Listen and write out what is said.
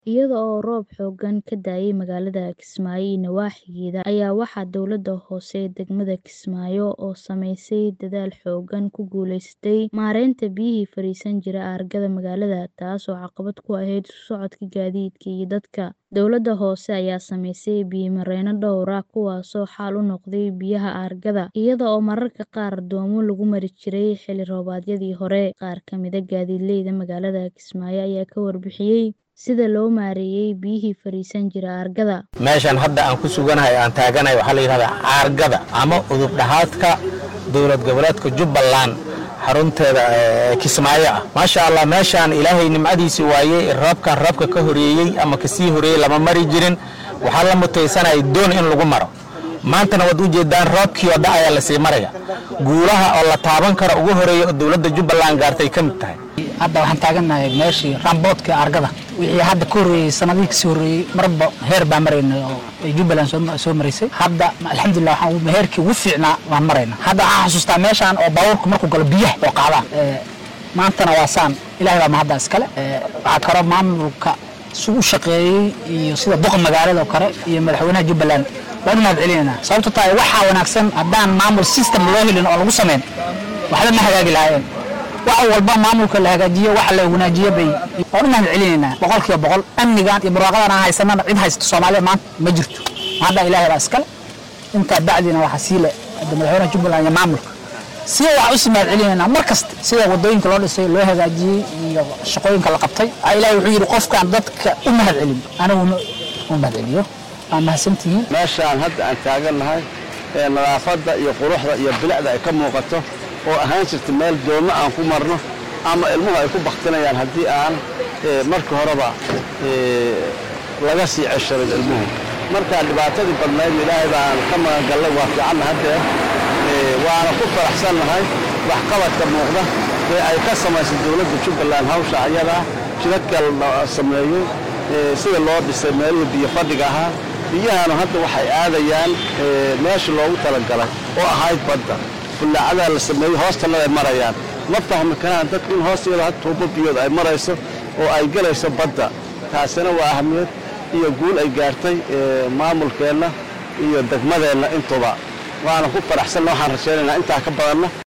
Iyada oo roob xooggan ka da'ay magaalada Kismaayo iyo nawaaxigeeda ayaa waxaa dowladda hoose ee degmada Kismaayo oo samaysay dadaal xooggan ku guuleysatay maareynta biyihii fariisan jiray aargada magaalada, taasoo caqabad ku ahayd isu socodka gaadiidka iyo dadka. Dowladda hoose ayaa samaysay biyo-mareenno dhowr ah kuwaasoo xal u noqday biyaha aargada, iyada oo mararka qaar doomo lagu mari jiray xilli roobaadkii hore. Qaar ka mid ah gaadiidleyda magaalada Kismaayo ayaa ka warbixiyay sida loo maareeyay biyihii fariisan jiray aargada. meeshan hadda aan ku suganahay aan taaganahay waxaa la yidhahdaa aargada ama udub dhaxaadka dowlad goboleedka jubbaland xarunteeda ee kismaayo ah maasha allah meeshaan ilaahay nimcadiisi waayey roobkan roobka ka horeeyey ama kasii horeeyey lama mari jirin waxaa la mutaysanayay doon in lagu maro maantana waad u jeedaan roobkii oo da ayaa lasii maraya guulaha oo la taaban karo ugu horeeya oo dowladda jubbaland gaartay ka mid tahay hadda waxaan taagannahay meeshii ramboodka argada wixii hadda ka horreeyey sanadihii kasii horreeyey marba heer baan maraynay oo ay jubbaland soo- soo maraysay hadda alxamdulilah waxaan ugu- heerkii ugu fiicnaa waan maraynaa hadda waxaan xasuustaa meeshaan oo baabuurku markuu galo biyaha oo qaadaan Ee, maantana waa saan ilahay baa mahadda iskale Ee, waxaa kaloo maamulka si u shaqeeyey iyo sida boqa magaalada oo kale iyo madaxweynaha jubbaland waan u mahad celinaynaa sababto tahay waxaa wanaagsan haddaan maamul system loo helin oo lagu samayn waxba ma hagaagi lahaayeen wax walba maamulka la hagaajiyo wax la wanaajiyo bay waan u mahad celinaynaa boqol kiiba boqol amnigan iyo barwaaqadan aan haysanana cid haysato soomaaliya maanta ma jirto hadda ilaahay baa iskale intaa bacdina waxaa sii le hadda madaxweynaha jubbaland iyo maamulka sida waxaan usii mahad celinaynaa mar kasta sida wadooyinka loo dhisay loo hagaajiyey iyo shaqooyinka la qabtay Aa, ilaahay wuxuu yidhi qofkaan dadka u mahad celin aniguna u mahad celiyo waa mahadsantihiin meeshaan hadda aan taagannahay ee nadaafadda iyo quruxda iyo bilicda ay ka muuqato oo ahaan jirta meel doonno aan ku marno ama ilmuhu ay ku baktinayaan haddii aan ee, markii horeba ee, laga sii cesharin ilmuhu marka dhibaatadii badnayd ilaahay baan ka magangallay waa fiicanna haddee ee, waana ku faraxsannahay waxqabadka muuqda ee ay ka samaysay dowladda jubbaland hawsha ayadaa jidadka la sameeyey ee, sida loo dhisay meelihii biyo fadhiga ahaa biyahanu hadda waxay aadayaan ee, meeshii loogu talagalay oo ahayd badda bullaacadaha la sameeyey hoostanaday marayaan ma fahmi karaan dadku in hoosteeda had tuubo biyood ay marayso oo ay gelayso badda taasina waa ahmiyad iyo guul ay gaartay ee, maamulkeenna iyo degmadeenna intuba waana ku faraxsanna waxaan rajaynaynaa intaa ka badanna